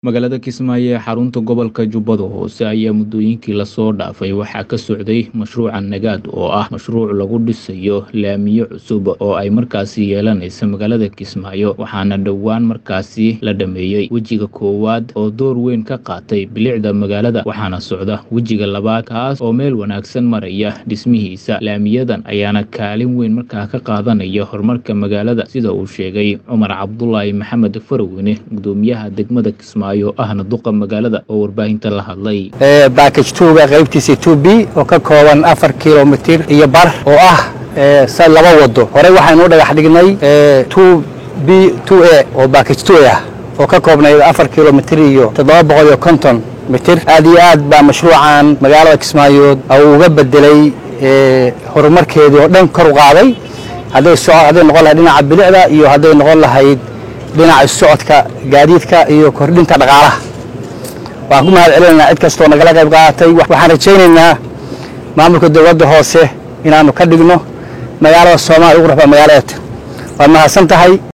magaalada kismaayo ee xarunta gobolka jubbada hoose ayaa muddooyinkii lasoo dhaafay waxaa ka socday mashruuca nagaad oo ah mashruuc lagu dhisayo laamiyo cusub oo ay markaasi yeelanaysa magaalada kismaayo waxaana dhowaan markaasi la dhameeyey wejiga koowaad oo door weyn ka qaatay bilicda magaalada waxaana socda wejiga labaad kaas oo meel wanaagsan maraya dhismihiisa laamiyadan ayaana kaalin weyn markaa ka qaadanaya horumarka magaalada sida uu sheegay cumar cabdulaahi maxamed faraweyne gudoomiyaha degmada kismaayo ahna duqa magaalada oo warbaahinta la hadlay baakaj tuuga qaybtiisa two b oo ka kooban afar kilomitir iyo bar oo ah sa laba wado horey waxaynu u dhagax dhignay two b two a oo baakaj two ah oo ka koobnayd afar kilomitir iyo toddoba boqol iyo konton mitir aad iyo aad baa mashruucan magaalada kismaayood uu uga bedelay horumarkeedii oo dhan kor u qaaday hadday so hadday noqon lahayd dhinaca bilicda iyo hadday noqon lahayd dhinaca socodka gaadiidka iyo kordhinta dhaqaalaha waxaan ku mahad celinaynaa cid kastoo nagala qayb qaadatay waxaan rajaynaynaa maamulka dowladda hoose inaanu ka dhigno magaalada soomaaliya ugu raxba magaaladeeta waad mahadsan tahay